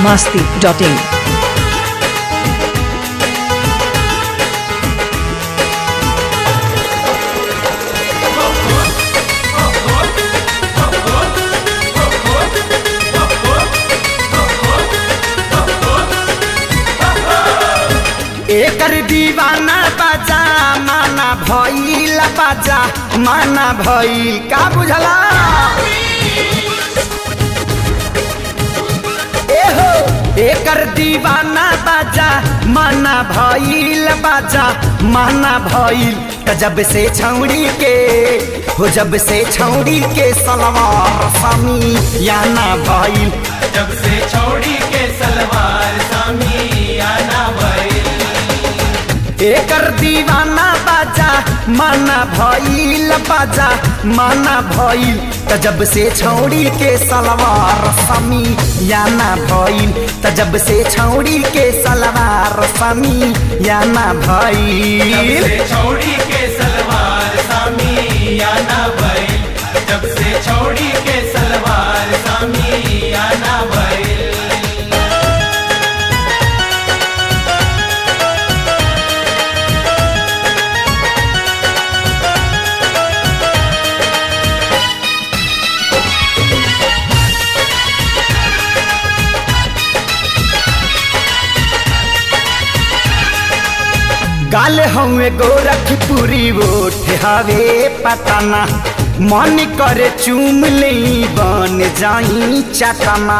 masti.in. एकर दीवाना बाजा माना भइल बाजा माना भइल का बुझला एहो एकर दीवाना बाजा माना भइल बाजा माना भइल त जब से छौड़ी के हो जब से छौड़ी के सलवार समी याना भइल जब से छोड़ी के सलवार सामी आना भइल एकर दीवाना बाजा माना भइल बाजा माना भइल त जब से छौड़ी के सलवार समी याना भइल त जब से छौड़ी के सलवार समी याना जब भइल से छोड़ी के सलवार सामी आना भइल जब से छोड़ी के सलवार सामी आना भइल गाल हवे गोरखपुरी ओठ हवे पताना मन करे चूम ले बन जाई चटना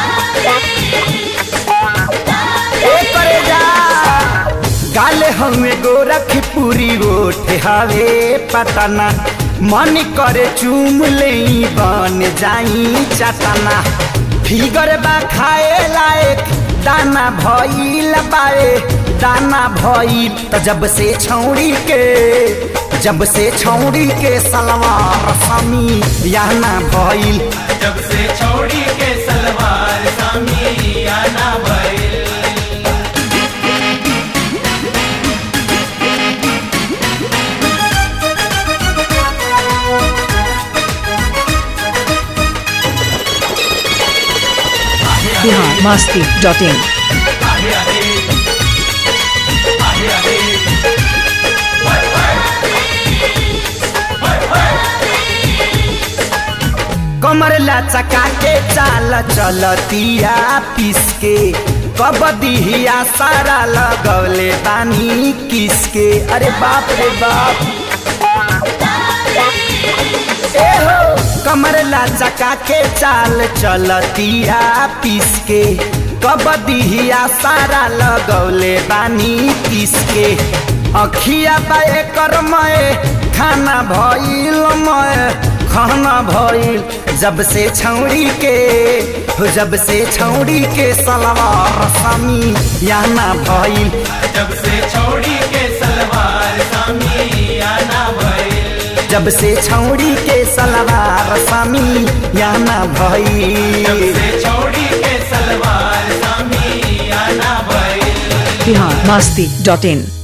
ए करे जा गाल हवे गोरखपुरी ओठ हवे पताना मन करे चूम ले बन जाई चटना फिगर बा खाए लायक दाना भइल बाए दाना भइल त जब से छौड़ी के जब से छौड़ी के सलवार समी याना भइल जब से छोड़ी के सलवार सामी आना भइल Bihar masti.in. आहे आहे आहे आहे कमर लचका के चाल चलतिया पिसके कबदिया सारा लगौले बानी किसके अरे बाप रे बाप ए हो कमर लचका के चाल चलतिया पिसके कबदिया सारा लगौले बानी किसके अखिया बाए कर मय खाना भइल मय खाना भइल जब से छौड़ी के हो जब से छौड़ी के सलवार समी याना भइल जब से छोड़ी के सलवार सामी आना भइल जब से छौड़ी के सलवार समी याना जब भइल से छोड़ी के सलवार सामी आना भइल Bihar masti.in.